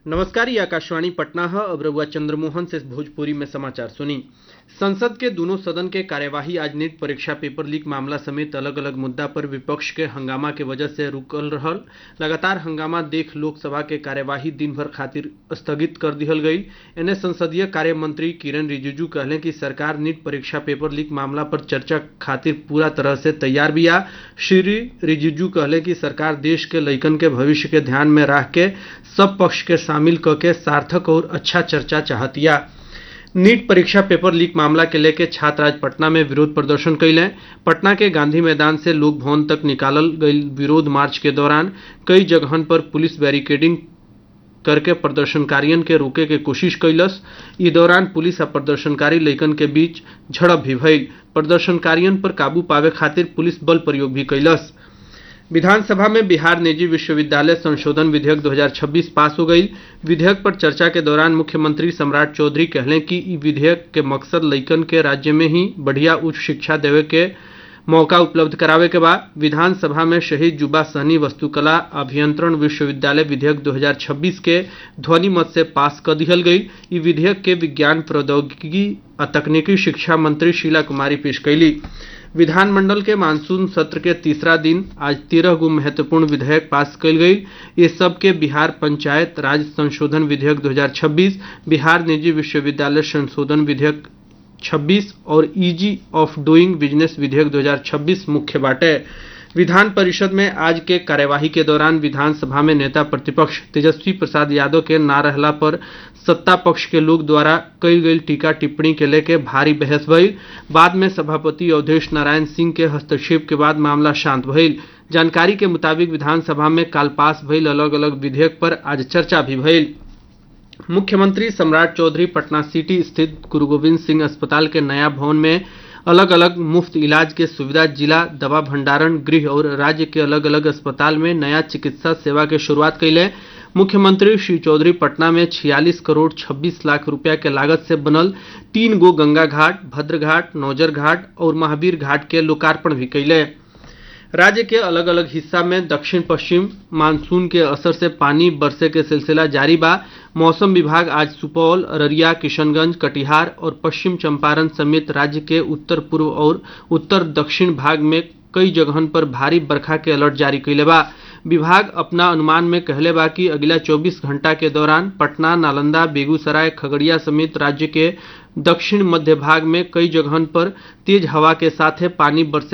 नमस्कार ये आकाशवाणी पटना है अब रउआ चंद्रमोहन से भोजपुरी में समाचार सुनी संसद के दोनों सदन के कार्यवाही आज नीट परीक्षा पेपर लीक मामला समेत अलग अलग मुद्दा पर विपक्ष के हंगामा के वजह से रुकल रहल लगातार हंगामा देख लोकसभा के कार्यवाही दिन भर खातिर स्थगित कर दिहल गई एने संसदीय कार्य मंत्री किरण रिजिजू कहले कि सरकार नीट परीक्षा पेपर लीक मामला पर चर्चा खातिर पूरा तरह से तैयार बिया श्री रिजिजू कहले कि सरकार देश के लइकन के भविष्य के ध्यान में रख के सब पक्ष के शामिल क के सार्थक और अच्छा चर्चा चाहतिया नीट परीक्षा पेपर लीक मामला के लेके छात्र आज पटना में विरोध प्रदर्शन कैले पटना के गांधी मैदान से लोक भवन तक निकालल गई विरोध मार्च के दौरान कई जगहन पर पुलिस बैरिकेडिंग करके प्रदर्शनकारियन के रोके के कोशिश कैलस ई दौरान पुलिस आ प्रदर्शनकारी लइकन के बीच झड़प भी भइल प्रदर्शनकारियन पर काबू पावे खातिर पुलिस बल प्रयोग भी कैलस विधानसभा में बिहार निजी विश्वविद्यालय संशोधन विधेयक 2026 पास हो गई विधेयक पर चर्चा के दौरान मुख्यमंत्री सम्राट चौधरी कहले कि ई विधेयक के मकसद लइकन के राज्य में ही बढ़िया उच्च शिक्षा देवे के मौका उपलब्ध करावे के बाद विधानसभा में शहीद जुबा सहनी वस्तुकला अभियंत्रण विश्वविद्यालय विधेयक 2026 के ध्वनि मत से पास कर दिहल गई ई विधेयक के विज्ञान प्रौद्योगिकी आ तकनीकी शिक्षा मंत्री शीला कुमारी पेश कैली विधानमंडल के मानसून सत्र के तीसरा दिन आज तेरह गो महत्वपूर्ण विधेयक पास कल गई ये सब के बिहार पंचायत राज संशोधन विधेयक 2026 बिहार निजी विश्वविद्यालय संशोधन विधेयक 26 और इजी ऑफ डूइंग बिजनेस विधेयक 2026 मुख्य बाटे विधान परिषद में आज के कार्यवाही के दौरान विधानसभा में नेता प्रतिपक्ष तेजस्वी प्रसाद यादव के ना रहला पर सत्ता पक्ष के लोग द्वारा कई गई टीका टिप्पणी के लेके भारी बहस भइल बाद में सभापति अवधेश नारायण सिंह के हस्तक्षेप के बाद मामला शांत भइल जानकारी के मुताबिक विधानसभा में काल पास भइल अलग अलग विधेयक पर आज चर्चा भी भइल मुख्यमंत्री सम्राट चौधरी पटना सिटी स्थित गुरु गोविंद सिंह अस्पताल के नया भवन में अलग अलग मुफ्त इलाज के सुविधा जिला दवा भंडारण गृह और राज्य के अलग अलग अस्पताल में नया चिकित्सा सेवा के शुरुआत कैले मुख्यमंत्री श्री चौधरी पटना में 46 करोड़ 26 लाख रुपया के लागत से बनल तीन गो गंगा घाट भद्र घाट नौजर घाट और महावीर घाट के लोकार्पण भी कैले राज्य के अलग अलग हिस्सा में दक्षिण पश्चिम मानसून के असर से पानी बरसे के सिलसिला जारी बा मौसम विभाग आज सुपौल अररिया किशनगंज कटिहार और पश्चिम चंपारण समेत राज्य के उत्तर पूर्व और उत्तर दक्षिण भाग में कई जगहन पर भारी बरखा के अलर्ट जारी कैले बा विभाग अपना अनुमान में कहले बा कि अगला 24 घंटा के दौरान पटना नालंदा बेगूसराय खगड़िया समेत राज्य के दक्षिण मध्य भाग में कई जगहन पर तेज हवा के साथ पानी बरसे